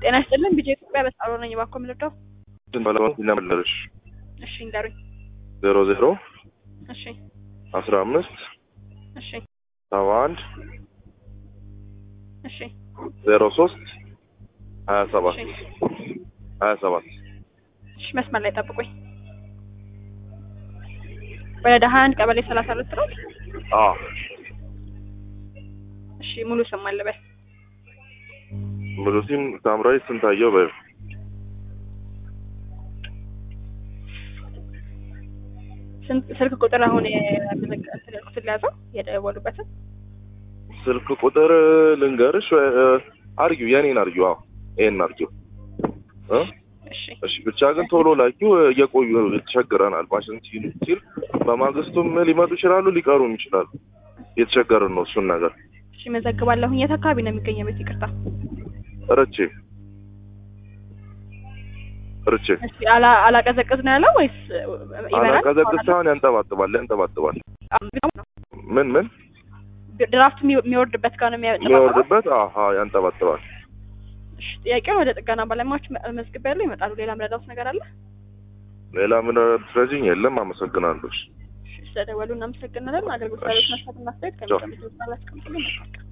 ጤና ይስጥልን ቢጄ ኢትዮጵያ በሳሮ ነኝ። እባክዎ የምልርዳው? ባለባት ይናመለሽ እሺ ንገሩኝ። ዜሮ ዜሮ እሺ አስራ አምስት እሺ ሰባ አንድ እሺ ዜሮ ሶስት ሀያ ሰባት እሺ ሀያ ሰባት እሺ መስመር ላይ ጠብቁኝ። ወረዳ ሀያ አንድ ቀበሌ ሰላሳ ሁለት ነው። አዎ እሺ ሙሉ ስም አለበት ሙሉሲን ሳምራዊ ስንታየው በዩ ስንት ስልክ ቁጥር አሁን የምትልኩት ሊያዘው የደወሉበትን ስልክ ቁጥር ልንገርሽ ወይ? አርጊው የኔን አርጊው። አዎ ይሄን አርጊው እ እሺ እሺ ብቻ ግን ቶሎ ላኪው። እየቆዩ ተቸግረናል። ማሽን ሲሉ ሲል በማግስቱም ሊመጡ ይችላሉ፣ ሊቀሩም ይችላሉ። እየተቸገርን ነው እሱን ነገር እሺ መዘግባለሁኝ። የት አካባቢ ነው የሚገኘው ቤት? ይቅርታ ርቼ ርቼ እሺ አላ አላቀዘቅዝ ነው ያለው ወይስ ይበራል? አላቀዘቅዝ ሳይሆን ያንጠባጥባል ያንጠባጥባል። ምን ምን ድራፍት የሚ- የሚወርድበት ጋር ነው የሚያጠባው? የሚወርድበት አሀ ያንጠባጥባል። እሺ ጥያቄውን ወደ ጥገና ባለሙያዎች መዝግብ ያለው ይመጣሉ። ሌላ ምረዳውት ነገር አለ? ሌላ ምን ትረጂኝ? የለም። አመሰግናለሁ። እሺ ስለደወሉ እናመሰግናለን። አገልግሎት ላሉት መስፋት ማስተያየት ከሚቀምጡት ባላስቀምጡልን